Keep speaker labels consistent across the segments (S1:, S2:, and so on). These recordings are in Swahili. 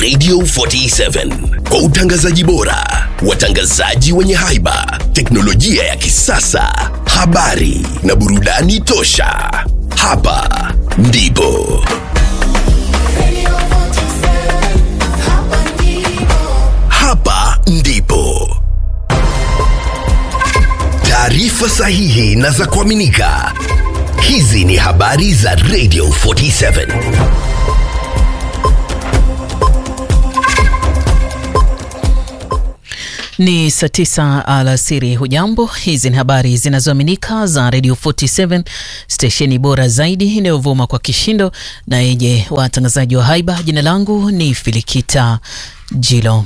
S1: Radio 47 kwa utangazaji bora, watangazaji wenye haiba, teknolojia ya kisasa, habari na burudani tosha. Hapa ndipo hapa ndipo taarifa sahihi na za kuaminika. Hizi ni habari za Radio 47.
S2: Ni saa tisa alasiri. Hujambo, hizi ni habari zinazoaminika za Radio 47, stesheni bora zaidi inayovuma kwa kishindo na yenye watangazaji wa haiba. Jina langu ni Filikita Jilo.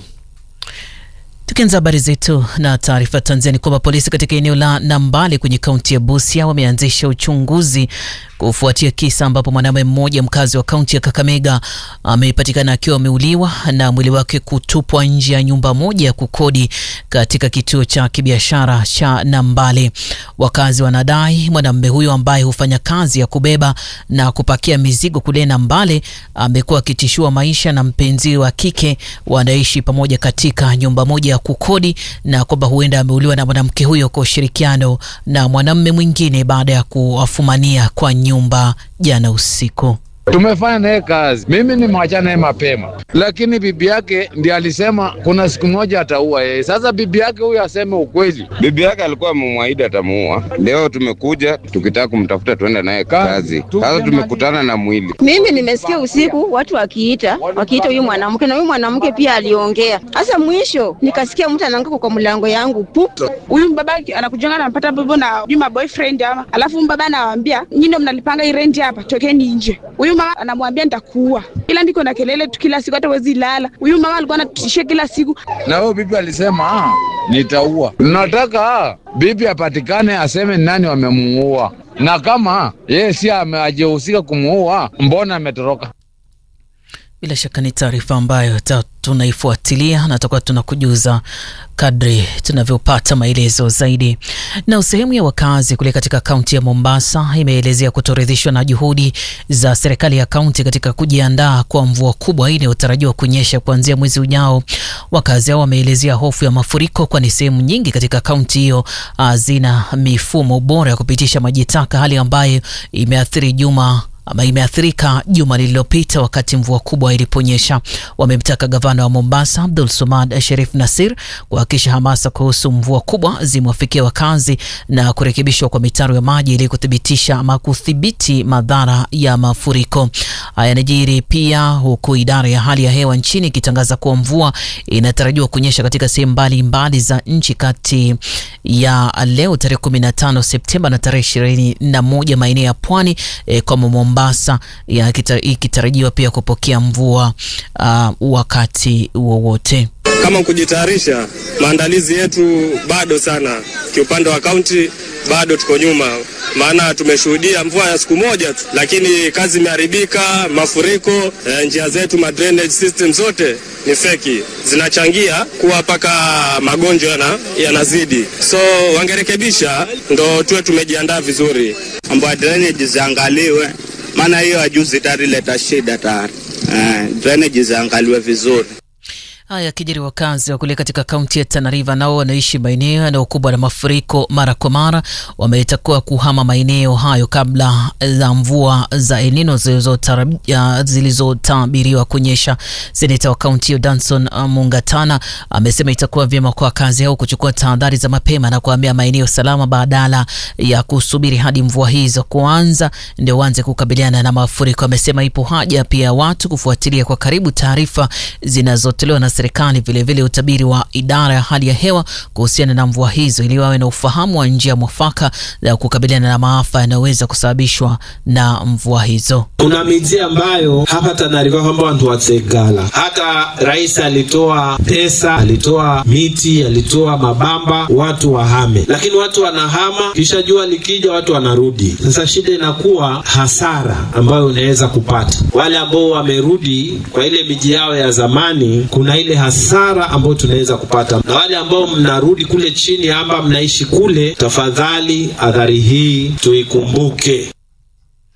S2: Tukianza habari zetu na taarifa Tanzania kwamba polisi katika eneo la Nambale kwenye kaunti ya Busia wameanzisha uchunguzi kufuatia kisa ambapo mwanamume mmoja mkazi wa kaunti ya Kakamega amepatikana akiwa ameuliwa na mwili wake kutupwa nje ya nyumba moja ya kukodi katika kituo cha kibiashara cha Nambale. Wakazi wanadai mwanamume huyo ambaye hufanya kazi ya kubeba na kupakia mizigo kule Nambale amekuwa akitishiwa maisha na mpenzi wa kike wanaishi pamoja katika nyumba moja ya kukodi na kwamba huenda ameuliwa na mwanamke huyo kwa ushirikiano na mwanamume mwingine baada ya kuwafumania kwa nyumba jana usiku.
S3: Tumefanya naye kazi, mimi nimwachana naye mapema, lakini bibi yake ndiye alisema kuna siku moja ataua yeye. Sasa bibi yake huyo aseme ukweli.
S4: Bibi yake alikuwa amemwahidi atamuua. Leo tumekuja tukitaka kumtafuta tuende naye kazi. Sasa tumekutana na mwili.
S5: Mimi nimesikia usiku watu wakiita wakiita huyu mwanamke na huyu mwanamke pia aliongea. Sasa mwisho nikasikia mtu anaanguka kwa mlango yangu pu.
S6: Huyu baba anakujanga anampata bibo na Juma boyfriend ama, alafu mbaba anawaambia nyinyi ndio mnalipanga hii rent hapa, tokeni nje. Huyu mama anamwambia nitakuua, ila ndiko na kelele tu kila siku, hata huwezi lala. Huyu mama alikuwa anatishia kila siku.
S3: Na huyo bibi alisema ah, nitaua. Nataka ah, bibi apatikane aseme nani wamemuua, na kama yeye si amejihusika kumuua, mbona ametoroka?
S2: Bila shaka ni taarifa ambayo tunaifuatilia na tutakuwa tunakujuza kadri tunavyopata maelezo zaidi. Na sehemu ya wakazi kule katika kaunti ya Mombasa imeelezea kutoridhishwa na juhudi za serikali ya kaunti katika kujiandaa kwa mvua kubwa inayotarajiwa kunyesha kuanzia mwezi ujao. Wakazi hao wameelezea hofu ya mafuriko, kwani sehemu nyingi katika kaunti hiyo zina mifumo bora ya kupitisha maji taka, hali ambayo imeathiri juma ama imeathirika juma lililopita wakati mvua kubwa iliponyesha. Wamemtaka gavana wa Mombasa Abdul Somad Sharif Nasir kuhakikisha hamasa kuhusu mvua kubwa zimewafikia wakazi na kurekebishwa kwa mitaro ya maji ili kuthibitisha ama kudhibiti madhara ya mafuriko. Haya yanajiri pia huku idara ya hali ya hewa nchini ikitangaza kuwa mvua inatarajiwa kunyesha katika sehemu mbalimbali za nchi kati ya leo tarehe 15 Septemba na tarehe 21 maeneo ya pwani e, kwa Mombasa ikitarajiwa pia kupokea mvua uh, wakati wowote.
S7: Kama kujitayarisha, maandalizi yetu bado sana. Kiupande wa kaunti bado tuko nyuma, maana tumeshuhudia mvua ya siku moja tu, lakini kazi imeharibika, mafuriko e, njia zetu ma drainage system zote ni feki, zinachangia kuwa mpaka magonjwa yanazidi, so wangerekebisha ndo tuwe tumejiandaa vizuri,
S8: ambayo drainage ziangaliwe maana hiyo ajuzi tayari leta shida tayari. Eh, drainage ziangaliwe vizuri.
S2: Haya kijiri, wakazi wa kule katika kaunti ya Tana River nao wanaishi maeneo yanayokumbwa na mafuriko mara kwa mara, wametakiwa kuhama maeneo hayo kabla za mvua za El Nino zilizotabiriwa kunyesha. Seneta wa kaunti hiyo Danson Mungatana amesema itakuwa vyema kwa wakazi hao kuchukua tahadhari za mapema na kuhamia maeneo salama badala ya kusubiri hadi mvua hizo kuanza ndio waanze kukabiliana na mafuriko. Amesema ipo haja pia watu kufuatilia kwa karibu taarifa zinazotolewa na serikali, vilevile utabiri wa idara ya hali ya hewa kuhusiana na mvua hizo, ili wawe na ufahamu wa njia mwafaka ya kukabiliana na maafa yanayoweza kusababishwa na mvua hizo.
S9: Kuna miji ambayo hapa Tana River kwamba watu wategala, hata rais alitoa pesa, alitoa miti, alitoa mabamba watu wahame, lakini watu wanahama, kisha jua likija watu wanarudi. Sasa shida inakuwa hasara ambayo unaweza kupata wale ambao wamerudi kwa ile miji yao ya zamani. Kuna ile hasara ambayo tunaweza kupata, na wale ambao mnarudi kule chini amba mnaishi kule, tafadhali adhari hii tuikumbuke.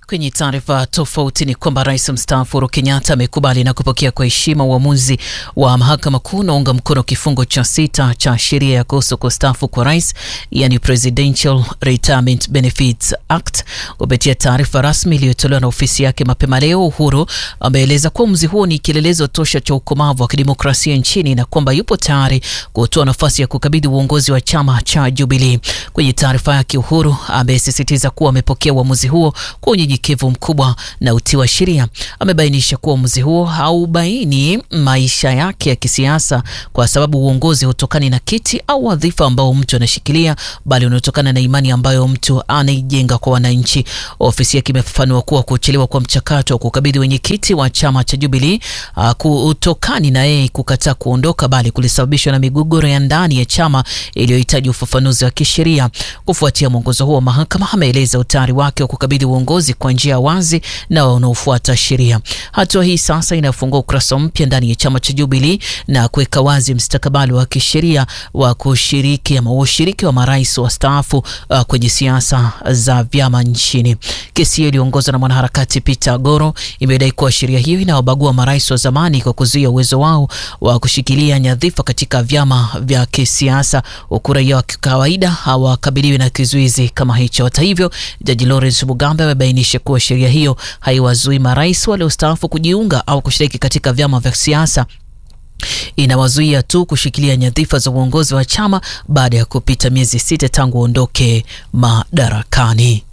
S2: Kwenye taarifa tofauti ni kwamba rais mstaafu Uhuru Kenyatta amekubali na kupokea kwa heshima uamuzi wa mahakama kuu unaunga mkono kifungo cha sita cha sheria ya kuhusu kustaafu kwa rais, yani Presidential Retirement Benefits Act. Kupitia taarifa rasmi iliyotolewa na ofisi yake mapema leo, Uhuru ameeleza kuwa uamuzi huo ni kielelezo tosha cha ukomavu wa kidemokrasia nchini na kwamba yupo tayari kutoa nafasi ya kukabidhi uongozi wa chama cha Jubilee. Kwenye taarifa yake, Uhuru amesisitiza kuwa amepokea uamuzi huo kwa unyenyekevu mkubwa na utii wa sheria. Amebainisha kuwa uamuzi huo haubaini maisha yake ya kisiasa, kwa sababu uongozi hutokani na kiti au wadhifa ambao mtu anashikilia, bali unatokana na imani ambayo mtu anaijenga kwa wananchi. Ofisi yake imefafanua kuwa kuchelewa kwa mchakato wa kukabidhi wenyekiti wa chama cha Jubilee kutokani na yeye kukataa kuondoka, bali kulisababishwa na migogoro ya ndani ya chama iliyohitaji ufafanuzi wa kisheria. Kufuatia mwongozo huo, mahakama ameeleza utayari wake wa kukabidhi uongozi kwa njia wazi na unaofuata sheria. Hatua hii sasa inafungua ukurasa mpya ndani ya chama cha Jubilee na kuweka wazi mstakabali wa kisheria wa kushiriki ama ushiriki wa marais wastaafu uh, kwenye siasa za vyama nchini. Kesi hiyo iliongozwa na mwanaharakati Peter Goro imedai kuwa sheria hiyo inawabagua marais wa zamani kwa kuzuia uwezo wao wa kushikilia nyadhifa katika vyama vya kisiasa, huku raia wa kawaida hawakabiliwi na kizuizi kama hicho. Hata hivyo, Jaji Lawrence Mugambe amebainisha kuwa sheria hiyo haiwazui marais waliostaafu kujiunga au kushiriki katika vyama vya siasa inawazuia tu kushikilia nyadhifa za uongozi wa chama baada ya kupita miezi sita tangu uondoke madarakani.